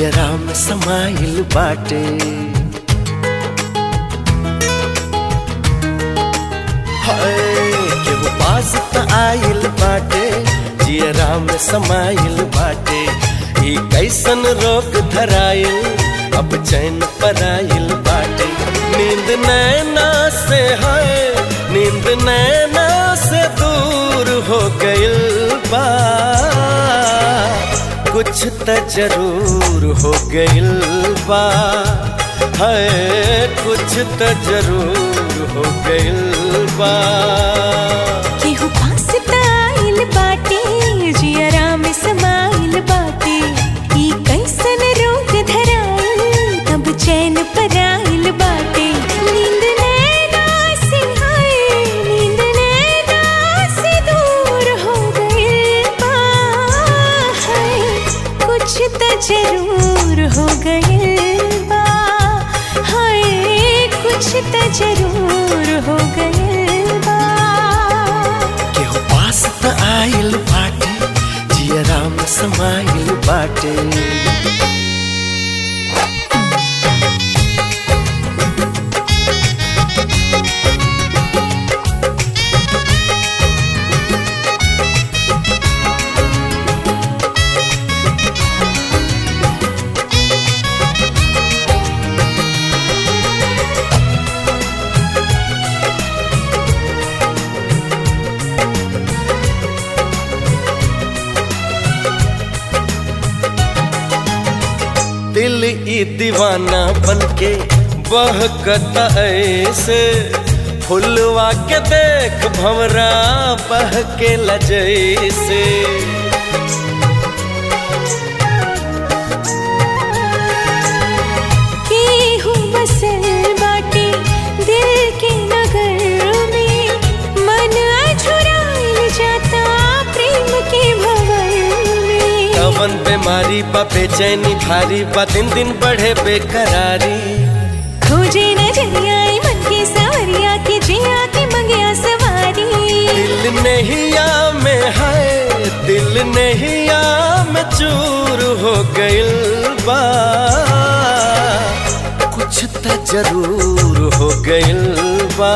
जियरा में समाइल बाटे हाय केहू पास त आइल बाटे जियरा में समाइल बाटे ई कैसन रोग धराइल अब चैन पराइल बाटे नींद नैना से है नींद नैना से दूर हो गइल बा कुछ त जरूर हो गइल बा है कुछ त जरूर हो गइल बा केहू पास त आइल बाटे जियरा में समाइल बाटे ई कैसन रोग धराइल तब चैन पराइल बाटे नींद नैना से हाय नींद नैना से दूर हो गइल बा हाय कुछ त जरूर हो गइल बा हाय कुछ त जरूर हो गइल बा केहू पास त आइल बाटे जियरा में समाइल बाटे दिल ई दीवाना बनके बहकता ऐसे फुलवा के देख भंवरा बह के लजैसे केहू बसल बाटे दिल के नगर में मन अझुराइल जाता प्रेम के भंवर में कवन बीमारी बा बेचैनी भारी बा दिन दिन बढ़े बेकरारी खोजे नजरिया ई मन के सवरिया के जिया के मंगिया सवारी दिल नहिया में है दिल नहिया में चूर हो गइल बा कुछ त जरूर हो गइल बा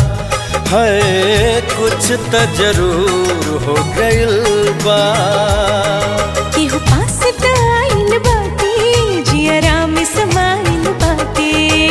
है कुछ त जरूर हो गइल बा केहू पास त आइल बाटे जियरा में समाइल बाटे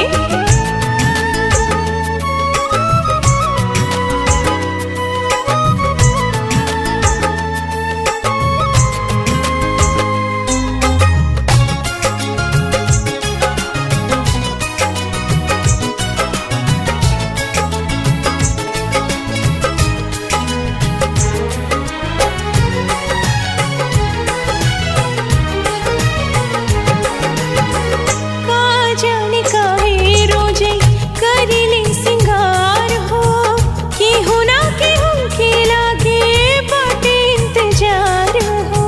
का जाने काहे रोजे करिले सिंगार हो केहू ना केहू के लागे बाटे इंतजार हो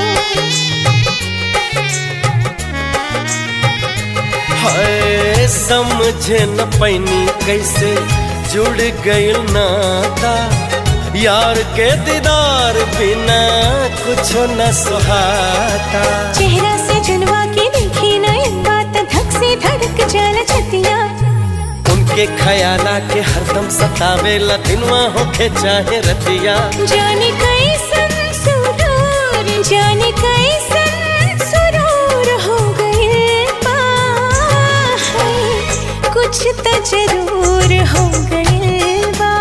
है समझे न पैनी कैसे जुड़ गइल नाता यार के दीदार बिना कुछ न सुहाता चेहरा से जनवा के देखी नयन बात धक से धड़क जल छतिया उनके खयाला के हरदम सतावे दिनवा होके चाहे रतिया जाने कैसन सुरूर जाने कैसन सुरूर हो गए बा हाय, कुछ त जरूर हो गए बा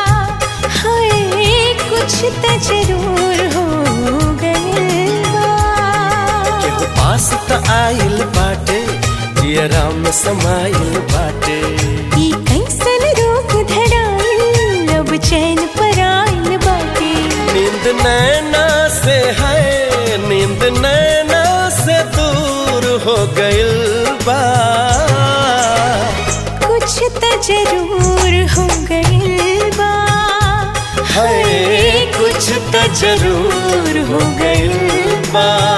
हाय कुछ त जरूर हो गए बा केहू पास त आइल बाटे जियरा में समाइल बाटे ई कैसन रोग धराइल अब चैन पराइल बाटे नींद नैना से है नींद नैना से दूर हो गइल बा कुछ त जरूर हो गइल बा है कुछ त जरूर हो गइल बा